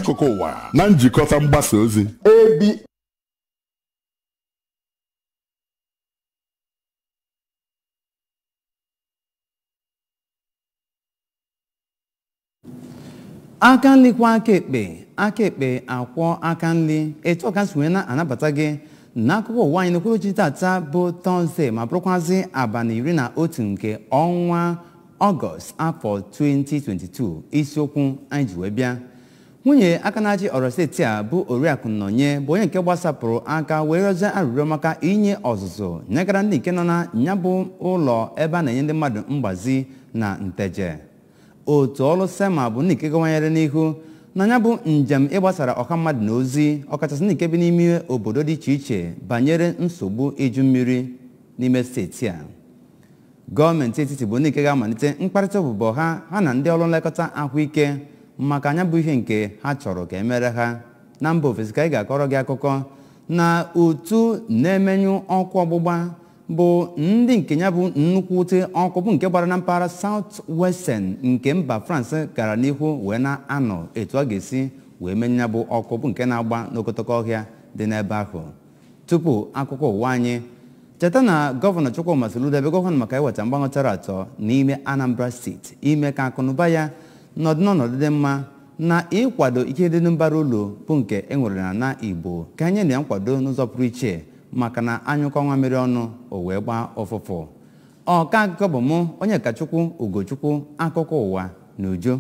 akụkụ ụwa na njikọta mgbasa ozi ebi aka nri kwa aka ekpe aka ekpe akwọ aka nri etu ọka si wee na-anabata gị n'akụkọ ụwa anyị n'okpuru tata bụ tọzdee ma bụrụkwazị abalị iri na otu nke ọnwa ọgọst afọ 2022 isiokwu anyị ji wee bịa nwunye aka na-achị ọrọ steeti a bụ oriakụ nnọnye bụ onye nke gbasapụrụ aka wee rịọzie arịrịọ maka inye ọzụzụ nyegara ndị nke nọ na ya bụ ụlọ ebe a na-enye ndị mmadụ mgbazi na nteje otu ọrụ sema bụ ndị nke gawanyere n'ihu na ya bụ njem ịgbasara ọha mmadụ na ozi ọkachasị ndị nke bi n'ime obodo dị iche iche banyere nsogbu iju mmiri n'ime steeti a gọọmenti etiti bụ ndị nke ga-amalite mkparịta ọbụbọ ha ha na ndị ọrụ nlekọta ahụike maka anya bụ ihe nke ha chọrọ ka emere ha na mba ofesi ka anyị ga-akọrọ gị akụkọ na otu na-emenyụ ọkụ ọgbụgba bụ ndị nke ya bụ nnukwu ute ọkụ bụ nke gbara na mpaghara South Western nke mba France gara n'ihu wee na-anọ etu ọ ga-esi wee menye ya bụ ọkụ bụ nke na-agba n'okotoko ọhịa dị n'ebe ahụ tupu akụkọ ụwa anyị cheta na gọvanọ Chukwuma Soludo ebe gọvanọ maka iweta mgbanwe tara atọ n'ime Anambra steeti ime ka akụnụba ya nọdụ n'ọnọdụ dị mma na ịkwado ihe dị mbara ụlọ bụ nke e nwere na na Igbo ka anyị na ya nkwado n'ụzọ pụrụ iche maka na anyụkọ nwa mmiri ọnụ o wee gbaa ụfụfụ ọka akụkọ bụ mụ onye kachukwu ugochukwu akụkọ ụwa na ujo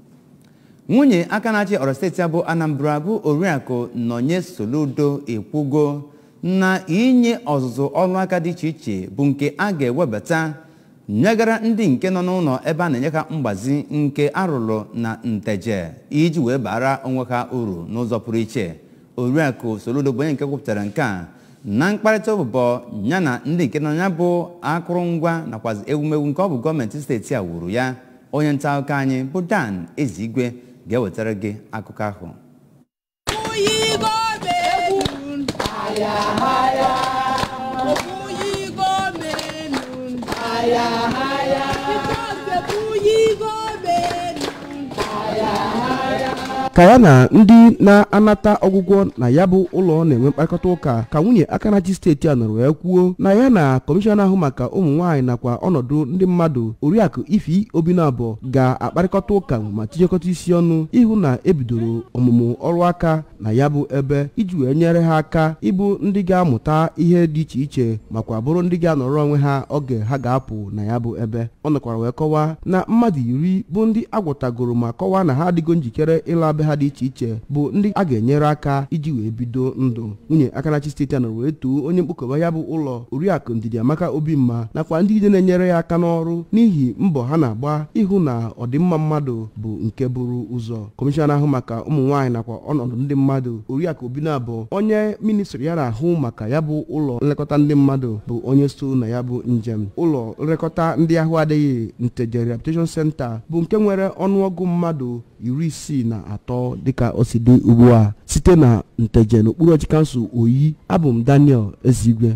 nwunye aka na-achị ọrọ steeti abụ anambra bụ oriakụ nọnye soludo ekwugo na inye ọzụzụ ọrụ aka dị iche iche bụ nke a ga-ewebata nyegara ndị nke nọ n'ụlọ ebe a na-enye ha mgbazi nke arụrụ na nteje iji wee bara onwe ha uru n'ụzọ pụrụ iche oriakụ soludo bụ onye nke kwupụtara nke a na mkparịta ụbụbọ ya na ndị nke nọ ya bụ akụrụngwa nakwazi ewumewu nke ọ bụ gọọmenti steeti a wuru ya onye nta akụkọ anyị bụ Dan Ezigwe ga-ewetara gị akụkọ ahụ ka ya na ndị na-anata ọgwụgwọ na ya bụ ụlọ na-enwe mkparịkọta ụka ka nwunye akanachi steeti a nọrọ wee kwuo na ya na kọmishọna ahụ maka ụmụ nwaanyị nakwa ọnọdụ ndị mmadụ oriakụ ifi obinabọ ga-akparịkọta ụka ma tinyekọta isi ọnụ ịhụ na ebidoro ọmụmụ ọrụ aka na ya bụ ebe iji wee nyere ha aka ịbụ ndị ga-amụta ihe dị iche iche makwa bụrụ ndị ga-anọrọ onwe ha oge ha ga-apụ na ya bụ ebe ọ nọkwara wee kọwaa na mmadụ iri bụ ndị agwọtagoro ma kọwaa na ha adịgo njikere ịla be ha dị iche iche bụ ndị a ga-enyere aka iji wee bido ndụ nwunye akanachi steeti a nọrọ wee too onye mkpokọba ya bụ ụlọ oriakụ ndidi amaka obimma nakwa ndị ide na-enyere ya aka n'ọrụ n'ihi mbọ ha na-agba ịhụ na ọdịmma mmadụ bụ nke buru ụzọ kọmishọna ahụ maka ụmụ nwaanyị nakwa ọnọdụ ndị mmadụ oriakụ obinabụ onye ministri ya na-ahụ maka ya bụ ụlọ nlekọta ndị mmadụ bụ onye so na ya bụ njem ụlọ nlekọta ndị ahụ adịghị nteje rehabilitation center bụ nke nwere ọnụọgụ mmadụ iri isii na atọ dịka o si dị ugbu a site na nteje n'okpuru ọchị kansụl oyi abụ m daniel ezigwe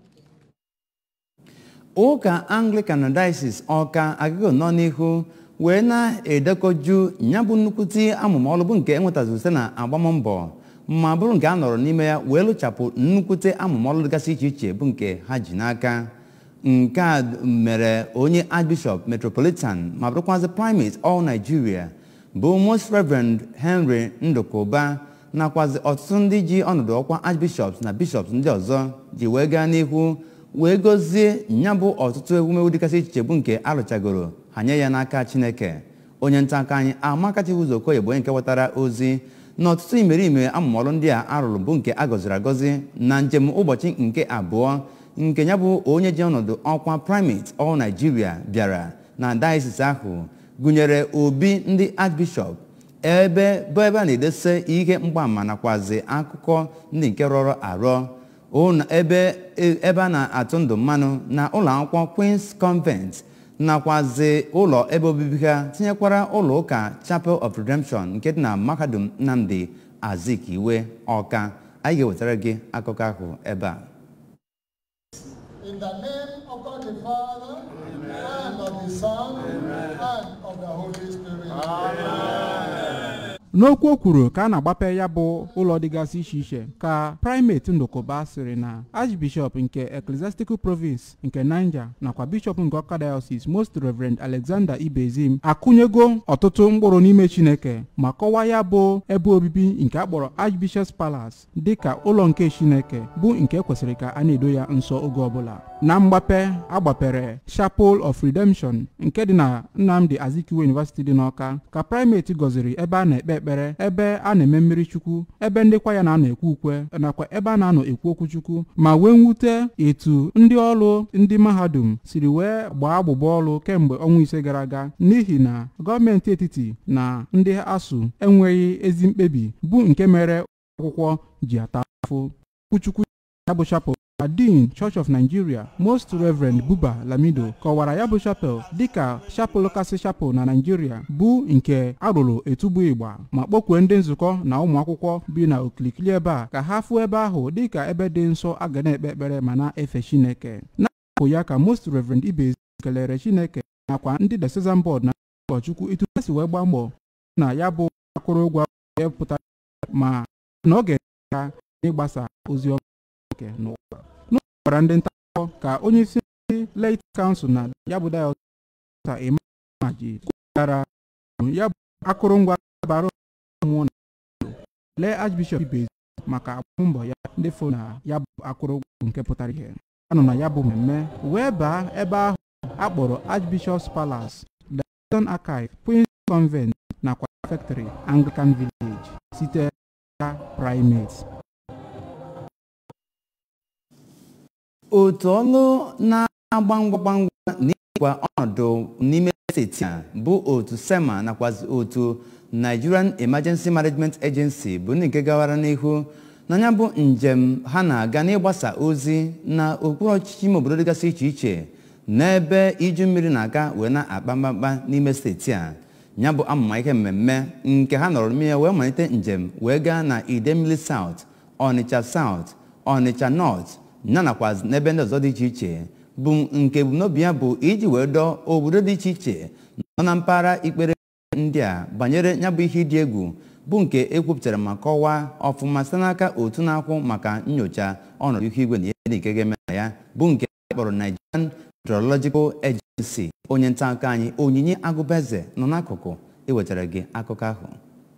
ụka anglican diocese ọka agịgo nọ n'ihu wee na-edekọju ya bụ nnukwute amụma ọrụ bụ nke enwetaziri site na agbammbọ ma bụrụ nke a nọrọ n'ime ya wee lụchapụ nnukwute amụma ọrụ dịgasị iche iche bụ nke ha ji n'aka nke a mere onye archbishop metropolitan ma bụrụkwazị primate all nigeria bụ most reverend henry ndụkụba nakwazi ọtụtụ ndị ji ọnọdụ ọkwa archbishops na bishops ndị ọzọ ji wee gaa n'ihu wee gozie ya bụ ọtụtụ ewumewu dịgasị iche bụ nke arụchagoro ha nye ya n'aka chineke onye nta aka anyị amakachighị ụzọ okoye bụ onye nke wetara ozi na ọtụtụ imerime amụmọrụ ndị a arụrụ bụ nke a gọziri agọzi na njem ụbọchị nke abụọ nke ya bụ onye ji ọnọdụ ọkwa primate all nigeria bịara na diocese ahụ gụnyere obi ndị archbishop ebe bụ ebe a na-edese ihe mgbaama nakwazi akụkọ ndị nke rọrọ arọ ebe ebe a na-atụ ndụ mmanụ na ụlọ akwụkwọ Queen's Convent nakwazi ụlọ ebe obibi ha tinyekwara ụlọ ụka Chapel of Redemption nke dị na mahadum Nnamdi Azikiwe Ọka anyị ga-ewetara gị akụkọ ahụ ebe a In the name of God the Father, and of the Son, and of the Holy Spirit. n'okwu o kwuru ka a na-agbape ya bụ ụlọ dịgasị iche iche ka primate ndụkụba sịrị na archbishop nke ecclesiastical province nke niger nakwa bishop nke ọka diocese most reverend alexander ibezim akụnyego ọtụtụ mkpụrụ n'ime chineke ma kọwaa ya bụ ebe obibi nke akpọrọ archbishop's palace dịka ụlọ nke chineke bụ nke kwesịrị ka a na-edo ya nsọ oge ọbụla na mgbape agbapere chapel of redemption nke dị na nnamdi azikiwe university dị n'ọka ka primate gọziri ebe a na-ekpe ekpere ebe a na-eme mmiri chukwu ebe ndị kwa ya na-anọ ekwu ukwe nakwa ebe a na-anọ ekwu okwu chukwu ma wee mwute etu ndị ọrụ ndị mahadum siri wee gbaa agbụgba ọrụ kemgbe ọnwa ise gara aga n'ihi na gọọmenti etiti na ndị asụ enweghị ezi mkpebi bụ nke mere akwụkwọ ji ata afụ okwuchukwu ya bụ chapel na dean church of nigeria most reverend buba lamido kọwara ya bụ chapel dịka chapel kasị chapel na nigeria bụ nke arụrụ etubu ịgba ma kpọkwue ndị nzukọ na ụmụ akwụkwọ bi na okilikili ebe a ka ha fụọ ebe ahụ dịka ebe dị nsọ a ga na-ekpe ekpere ma na-efe chineke n'akụkụ ya ka most reverend ibezi kelere chineke nakwa ndị diocesan board na ụkọchukwu etu ha si wee gbaa mbọ na ya bụ akụrụngwa wee pụtara ma na ọ ga-enyere aka n'ịgbasa ozi ọma nke n'ụwa n'ụlọ gwara ndị nta akụkọ ka onye isi ndị leit kansụl na ya bụ dayọta imaji kwugara ya bụ akụrụngwa bara mmụọ na obodo lee archbishop ibezi maka agbambọ ya ndị fo na ya bụ akụrụngwa nke pụtara ihe anọ na ya bụ mmemme wee baa ebe ahụ akpọrọ archbishop's palace Dayton archive queens convent nakwa factory anglican village site na primate otu ọlụ na-agba ngwa ngwa ngwa n'ịkwa ọnọdụ n'ime steeti a bụ otu sema nakwazi otu nigerian emergency management agency bụ ndị nke gawara n'ihu n'anya bụ njem ha na-aga n'ịgbasa ozi na okpuru ọchịchị ime obodo dịgasị iche iche n'ebe iju mmiri na-aga wee na-akpa mkpamkpa n'ime steeti a ya bụ amụma ihe mmemme nke ha nọrọ n'ime ya wee malite njem wee gaa na idemmili south ọnịcha south ọnịcha north ya nakwa n'ebe ndị ọzọ dị iche iche bụ nke ebumnobi ya bụ iji wee dọọ obodo dị iche iche nọ na mpaghara ikpere ndị a banyere ya bụ ihe ịdị egwu bụ nke ekwupụtara ma kọwaa ọfụma site n'aka otu na-akwụ maka nyocha ọnọdụ ihu igwe na ihe dị nke ga-eme na ya bụ nke kpọrọ Nigerian Meteorological Agency onye nta akụkọ anyị onyinye agụbeze nọ n'akụkụ iwetara gị akụkọ ahụ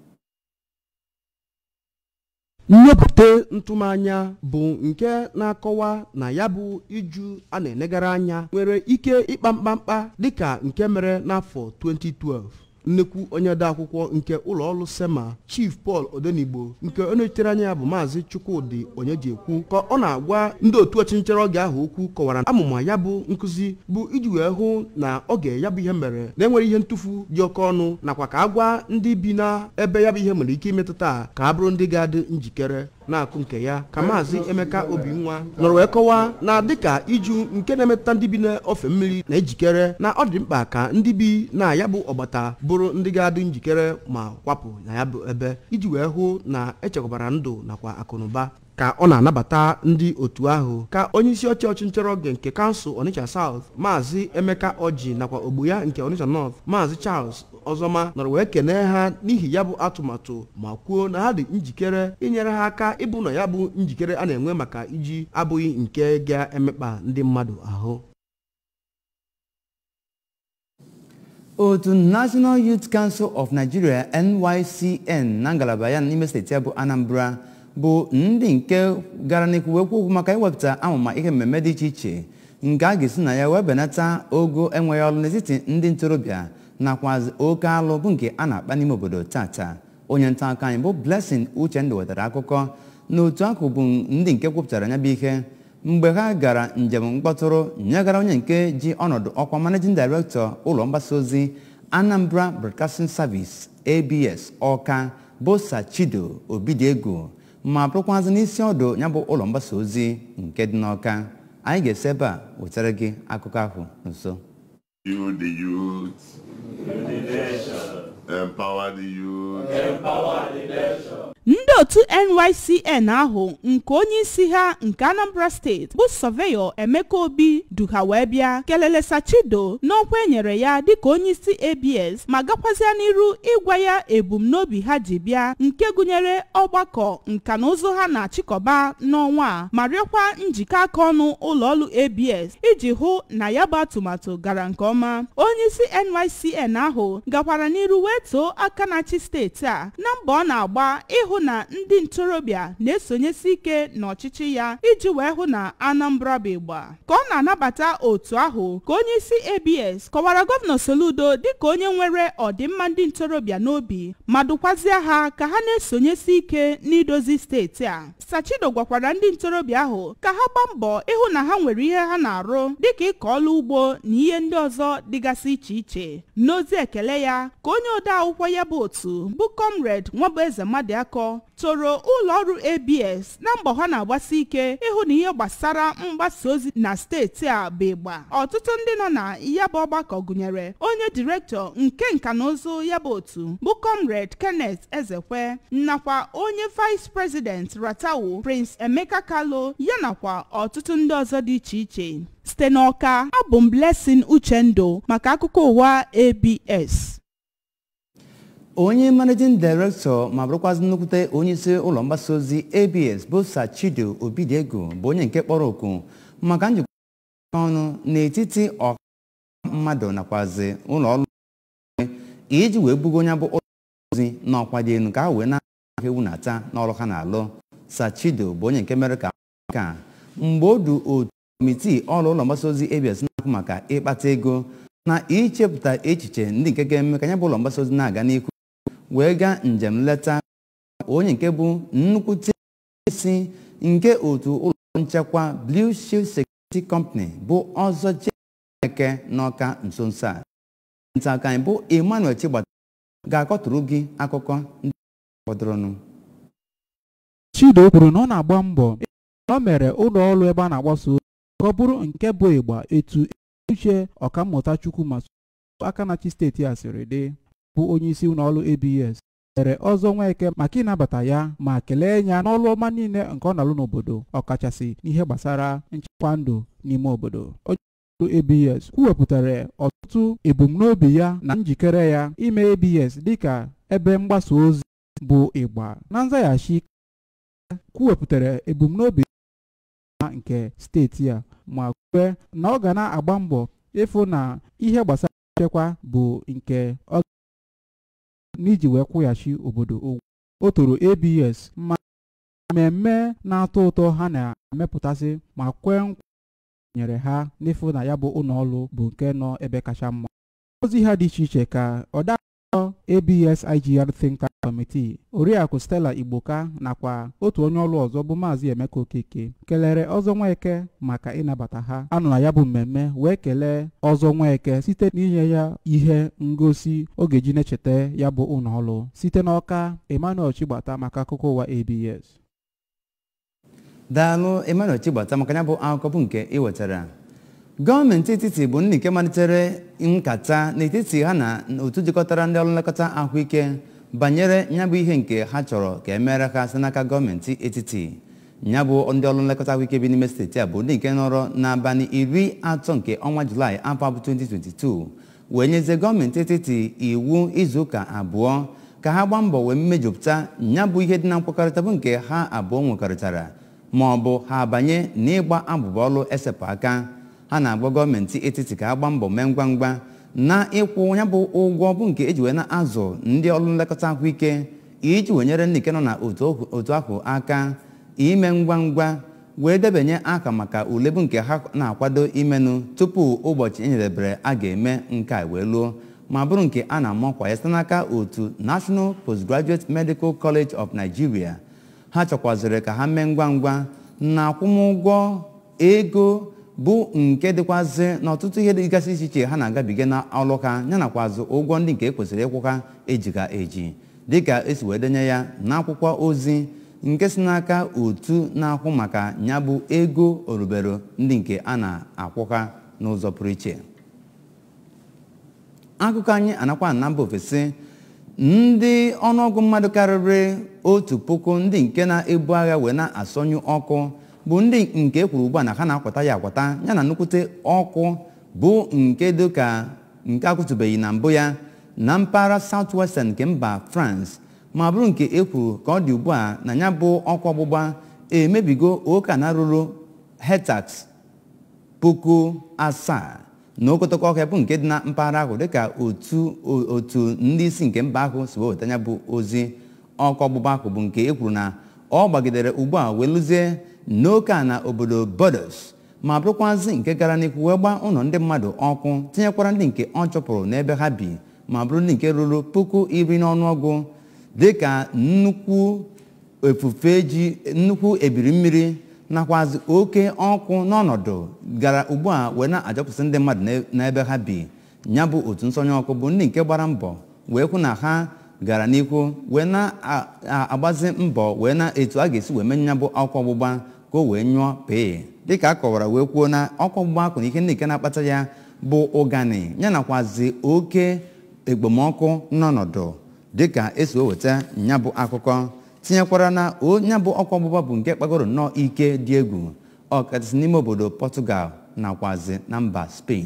nnyopụta ntụmanya bụ nke na-akọwa na ya bụ iju a na-enegara anya nwere ike ịkpa mkpamkpa dịka nke mere n'afọ 2012 nnekwu onye odeakwụkwọ nke ụlọọrụ sema chief paul odenigbo nke onye nọchitere anya ya bụ maazị chukwudị onyejiekwu ka ọ na-agwa ndị otu ọchịnchara oge ahụ okwu kọwara amụma ya bụ nkụzi bụ iji wee hụ na oge ya bụ ihe mere na-enwere ihe ntụfu dị oke ọnụ nakwa ka a gwa ndị bi na ebe ya bụ ihe nwere ike imetụta ka a bụrụ ndị ga-adị njikere na-akụ nke ya ka maazị emeka obinwa nọrọ wee kọwaa na dịka iju nke na-emetụta ndị bi n'ofe mmiri na-ejikere na ọ dị mkpa ka ndị bi na ya bụ ọgbata bụrụ ndị ga-adị njikere ma kwapụ na ya bụ ebe iji wee hụ na echekwabara ndụ nakwa akụnụba ka ọ na-anabata ndị otu ahụ ka onye isi ọchị ọchịnchara oge nke kansụl onitsha south maazị emeka ọjị nakwa ogbu ya nke onitsha north maazị charles ọzọma nọrọ wee kenee ha n'ihi ya bụ atụmatụ ma kwuo na ha dị njikere inyere ha aka ịbụ na ya bụ njikere a na-enwe maka iji abụghị nke ga-emekpa ndị mmadụ ahụ otu national youth council of nigeria nycn na ngalaba ya n'ime steeti ya bụ anambra bụ ndị nke gara n'ikwu wee kwuo okwu maka iwepụta amụma ihe mmemme dị iche iche nke a ga-esi na ya wee benata ogo enweghị ọrụ n'etiti ndị ntorobịa nakwa oke alụ bụ nke a na-akpa n'ime obodo tata onye nta akụkọ anyị bụ blessing uchendụ wetara akụkọ na otu akụ bụ ndị nke kwupụtara ya bụ ihe mgbe ha gara njem mkpọtụrụ nyegara onye nke ji ọnọdụ ọkwa managing director ụlọ mgbasa ozi anambra broadcasting service abs ọka bụ sachido obidiego ma bụrụkwazị n'isi ọdụ ya bụ ụlọ mgbasa ozi nke dị n'ọka anyị ga-esi ebe a wetara gị akụkọ ahụ nso You, the youth. Empower the youth. ndị ndị otu nycn ahụ nke onye isi ha nke anambra steeti bụ sọveyọ emeka obi duha wee bịa kelele sachido n'ọkwa enyere ya dịka onye isi abs ma gakwazịa n'iru ịgwa ya ebumnobi ha ji bịa nke gụnyere ọgbakọ nka na ụzụ ha na-achịkọba n'ọnwa a ma rịọkwa njikọ aka ọnụ ụlọọrụ abs iji hụ na ya bụ atụmatụ gara nke ọma onye isi nycn ahụ gakwara n'iru wee too aka na-achị steeti a na mbọ ọ na-agba ịhụ na ndị ntorobịa na-esonyesi ike n'ọchịchị ya iji wee hụ na anambra bụ ịgba ka ọ na-anabata otu ahụ ka onye isi abs kọwara gọvanọ soludo dịka onye nwere ọdịmma ndị ntorobịa n'obi ma dụkwazie ha ka ha na-esonyesi ike n'idozi steeti a sachido gwakwara ndị ntorobịa ahụ ka ha gbaa mbọ ịhụ na ha nwere ihe ha na-arụ dịka ịkọ ọrụ ugbo na ihe ndị ọzọ dịgasị iche iche n'ozi ekele ya ka onye ode akwụkwọ ya bụ otu bụ comrade nwabueze mmadụakọ toro ụlọ ọrụ abs na mbọ ha na-agbasi ike ịhụ na ihe gbasara mgbasa ozi na steeti a bụ ịgba ọtụtụ ndị nọ na ya bụ ọgbakọ gụnyere onye direktọ nke nka na ụzụ ya bụ otu bụ comrade kenneth ezekwe nakwa onye vice president ratawu prince emeka kalo ya nakwa ọtụtụ ndị ọzọ dị iche iche site n'ọka abụ m blessing uchendo maka akụkọ ụwa abs onye managing director ma bụrụkwazị nnukwute onye isi ụlọ mgbasa ozi abs bụ sachido obidiego bụ onye nke kpọrọ oku maka njikọ ọnụ n'etiti ọha mmadụ nakwazi ụlọ ọrụ iji wee bugo onye bụ ụlọ ozi n'ọkwa dị elu ka ha wee na-ahụ ewu na-ata n'ọrụ ha na-alụ sachido bụ onye nke mere ka ka mgbe o du otu kọmitii ọrụ ụlọ mgbasa ozi abs na-ahụ maka ịkpata ego na ichepụta echiche ndị nke ga-eme ka ya bụ ụlọ mgbasa ozi na-aga n'ihu wee gaa njem nleta onye nke bụ nnukwute isi nke otu ụlọ nchekwa Blue Shield Security Company bụ ọzọ Chieke n'ọka nso nso a nta aka anyị bụ Emmanuel Chigbata ga-akọtụrụ gị akụkọ ndị fọdụrụnụ chido kwuru na ọ na-agba mbọ na o mere ụlọ ọrụ ebe a na-agbasa ozi ka ọ bụrụ nke bụ ịgba etu uche ọkammụta chukwu ma aka na-achị steeti a siri dị bụ onye isi ụlọ ọrụ abs mere ọzọ nweke maka ịnabata ya ma kelee ya n'ọrụ ọma niile nke ọ na-alụ n'obodo ọkachasị n'ihe gbasara nchekwa ndụ n'ime obodo onye ọrụ abs kwuwepụtara ọtụtụ ebumnobi ya na njikere ya ime abs dịka ebe mgbasa ozi bụ ịgba na nzaghachi kwuwepụtara ebumnobi ya nke steeti a ma kwue na ọ ga na-agba mbọ ịfụ na ihe gbasara nchekwa bụ nke ọ n'iji wee kwụghachi obodo ụgwọ o toro abs ma mmemme na-atọ ụtọ ha na-emepụtasị ma kwee nkwa nyere ha n'ịfụ na ya bụ ụlọ ọrụ bụ nke nọ ebe kacha mma ozi ha dị iche iche ka ọda abs igr think tank committee oriakụ stella igboka nakwa otu onye ọrụ ọzọ bụ maazị emeka okeke kelere ọzọ nweke maka ịnabata ha anọ na ya bụ mmemme wee kelee ọzọ nweke site n'inye ya ihe ngosi ọ ga-eji na-echeta ya bụ ụlọ ọrụ site n'ọka emmanuel chigbata maka akụkọ ụwa abs daalụ Emmanuel Chigbata maka ya bụ akụkọ bụ nke ị wetara gọọmenti etiti bụ ndị nke malitere nkata n'etiti ha na otu jikọtara ndị ọrụ nlekọta ahụike banyere ya bụ ihe nke ha chọrọ ka emere ha site n'aka gọọmenti etiti ya bụ ndị ọrụ nlekọta ahụike bi n'ime steeti a bụ ndị nke nọrọ n'abalị iri atọ nke ọnwa julaị afọ abụ 2022 wee nyezie gọọmenti etiti iwu izuụka abụọ ka ha gbaa mbọ wee mmejupụta ya bụ ihe dị na nkwekọrịta bụ nke ha abụọ nwekọrịtara ma ọ bụ ha abanye n'ịgba abụba ọrụ esepụ aka ha na-agba gọọmenti etiti ka ha gbaa mbọ mee ngwa ngwa na ịkwụ ya bụ ụgwọ bụ nke eji wee na-azụ ndị ọrụ nlekọta ahụike iji wee nyere ndị nke nọ na otu ahụ aka ime ngwa ngwa wee debanye aka maka ule bụ nke ha na-akwado imenụ tupu ụbọchị enyedebere a ga-eme nke a wee luo ma bụrụ nke a na-ama ọkwa ya site n'aka otu National Postgraduate Medical College of Nigeria ha chọkwaziri ka ha mee ngwa ngwa na akwụmụgwọ ego bụ nke dịkwazị n'ọtụtụ ihe dịgasị iche iche ha na-agabiga na ọlụ ha yanakwazị ụgwọ ndị nke ekwesịrị ịkwụ ha ejiga eji dịka esi wee denye ya n'akwụkwọ ozi nke si n'aka otu na-akwụ maka ya bụ ego orubero ndị nke a na-akwụ ha n'ụzọ pụrụ iche akụkọ anyị anakwa na mba ofesi ndị ọnụọgụ mmadụ karịrị otu puku ndị nke na-ebu agha wee na-asọnyụ ọkụ bụ ndị nke ekwuru ugbu a na ha na-akwata ya akwata yana nnukwute ọkụ bụ nke dịka nke akwụtụbeghị na mbụ ya na mpaghara southwestern nke mba france ma bụrụ nke ekwuru ka ọ dị ugbu a na ya bụ ọkụ ọgbụgba emebigo oke ana ruru hectares puku asaa na okotoko ọhịa bụ nke dị na mpaghara ahụ dịka otu otu ndị isi nke mba ahụ si weweta ya bụ ozi ọkụ ọgbụgba ahụ bụ nke ekwuru na ọ gbagidere ugbu a wee lụzie n'oke ana obodo bodos ma bụrụkwazị nke gara n'ihu wee gbaa ụlọ ndị mmadụ ọkụ tinyekwara ndị nke ọ chụpụrụ n'ebe ha bi ma bụrụ ndị nke ruru puku iri n'ọnụọgụ dịka nnukwu efufe ji nnukwu ebiri mmiri nakwazi oke ọkụ n'ọnọdụ gara ugbu a wee na-ajọpụsị ndị mmadụ n'ebe ha bi ya bụ otu nsonye ọkụ bụ ndị nke gbara mbọ wee hụ na ha gara n'ihu wee na-agbazi mbọ wee na etu a ga-esi wee menye ya bụ ọkụ ọgbụgba ka o wee nyụọ pee dịka a kọwara wee kwuo na ọkụ ọgbụgba akụ na ihe ndị nke na-akpata ya bụ ụgani ya nakwazi oke ekpomọkụ n'ọnọdụ dịka esi weweta ya bụ akụkọ tinyekwara na onye bụ ọkụ ọgbụgba bụ nke kpagoro nnọọ ike dị egwu ọkachasị n'ime obodo Portugal nakwazi na mba Spain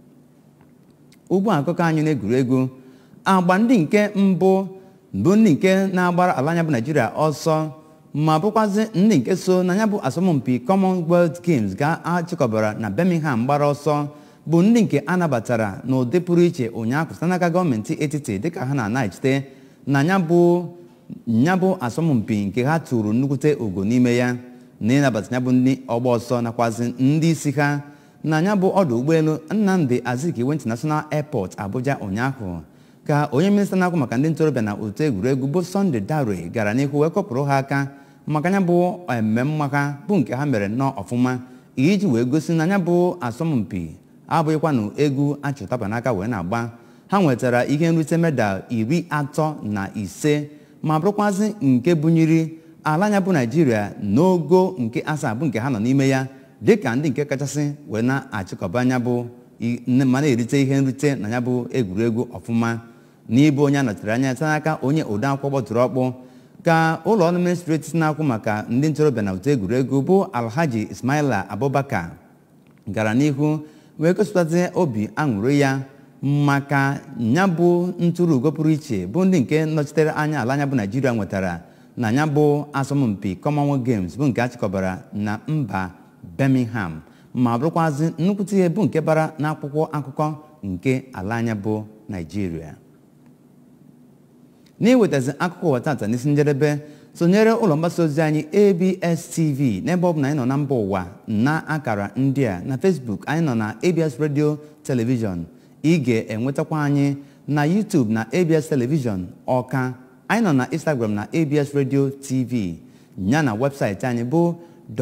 ugbu a akụkọ anyị na-egwuregwu agba ndị nke mbụ bụ ndị nke na-agbara ala anya bụ Naijiria ọsọ ma bụrụkwazị ndị nke so na ya bụ asọmpi Commonwealth Games ga-achịkọbara na Birmingham gbara ọsọ bụ ndị nke a nabatara n'ụdị pụrụ iche ụnyaahụ site n'aka gọọmenti etiti dịka ha na-anaghachite na ya bụ ya bụ asọmpi nke ha tụrụ nnukwute ogo n'ime ya na ịnabata ya bụ ndị ọgba ọsọ nakwazi ndị isi ha na ya bụ ọdụ ụgbọelu Nnamdi Azikiwe International Airport Abuja ụnyaahụ ka onye minista na-akwụ maka ndị ntorobịa na otu egwuregwu bụ Sunday Dare gara n'ihu wee kọpụrụ ha aka maka ya bụ mmemme ha bụ nke ha mere nnọọ ọfụma iji wee gosi na ya bụ asọmpi abụghịkwanụ egwu achụtaba n'aka wee na-agba ha nwetara ihe nrite medal iri atọ na ise ma bụrụkwazị nke bunyiri ala anya bụ naijiria n'ogo nke asaa bụ nke ha nọ n'ime ya dịka ndị nke kachasị wee na-achịkọba anya bụ ma na-erite ihe nrite na ya bụ egwuregwu ọfụma n'ịbụ onye a nọchiri anya site n'aka onye ode akwụkwọ gbọtụrụ ọkpụ ka ụlọ ọrụ ministri etiti na-akwụ maka ndị ntorobịa na otu egwuregwu bụ alhaji ismaila abubakar gara n'ihu wee gosipụtazi obi aṅụrị ya maka ya bụ ntụrụ ugo pụrụ iche bụ ndị nke nọchitere anya ala anya bụ naijiria nwetara na ya bụ asọmpi commonwealth games bụ nke achịkọbara na mba birmingham ma bụrụkwazị nnukwute ihe bụ nke bara n'akwụkwọ akụkọ nke ala anya bụ naijiria n'iwetazi akụkọ ụwa tata n'isi njedebe sonyere ụlọ mgbasa ozi anyị abs tv n'ebe ọ bụ na anyị nọ na mba ụwa na akara ndị a na facebook anyị nọ na abs radio television ị ga-enwetakwa anyị na youtube na abs television ọka anyị nọ na instagram na abs radio tv ya na webụsaịtị anyị bụ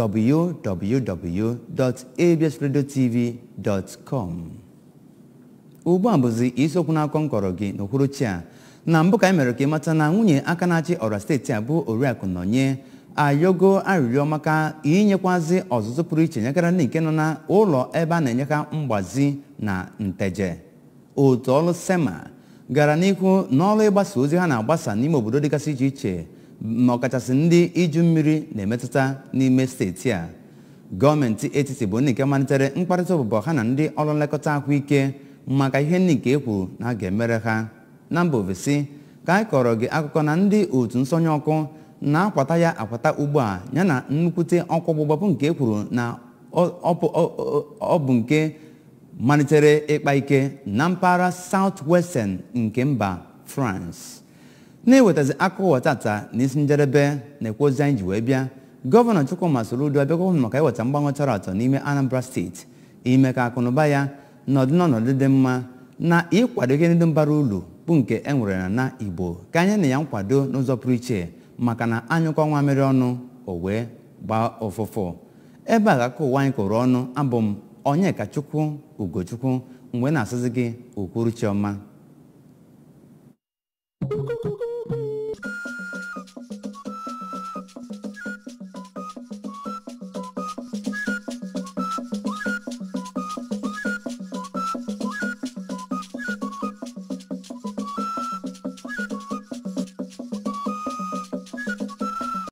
www.absradiotv.com ugbu a bụzi isiokwu n'akọ nkọrọ gị n'okwuruchi a na mbụ ka anyị mere ka ịmata na nwunye aka na-achị ọra steeti a bụ oriakụ nọnye ayogo arịrịọ maka inyekwazi ọzụzụ pụrụ iche nyekara ndị nke nọ na ụlọ ebe a na-enye ha mgbazi na nteje otu ọrụ sema gara n'ihu n'ọrụ ịgbasa ozi ha na-agbasa n'ime obodo dịgasị iche iche ma ọkachasị ndị iju mmiri na-emetụta n'ime steeti a gọọmenti etiti bụ ndị nke malitere mkparịta ụbụbọ ha na ndị ọrụ nlekọta ahụike maka ihe ndị nke ekwuru na a ga-emere ha na mba ofesi ka anyị kọrọ gị akụkọ na ndị otu nsọnye ọkụ na-akwata ya akwata ugbu a ya na nnukwute ọkụ ọgbụgba bụ nke ekwuru na ọ bụ nke malitere ịkpa ike na mpaghara south-western nke mba france na-ewetazi akụkọ ụwa tata n'isi njedebe na-ekwu ozi anyị ji wee bịa gọvanọ chukwuma soludo abịakwa maka iweta mgbanwe chọrọ atọ n'ime anambra steeti ime ka akụnụba ya nọdụ n'ọnọdụ dị mma na ịkwado ihe ndị bara uru bụ nke e nwere na na igbo ka anyị na ya nkwado n'ụzọ pụrụ iche maka na anyụkọ nwa mmiri ọnụ o wee gbaa ụfụfụ ebe a ga-akọ ụwa anyị kụrụ ọnụ abụ m onyeka chukwu ugochukwu mgbe na-asịzi gị okwuruchi ọma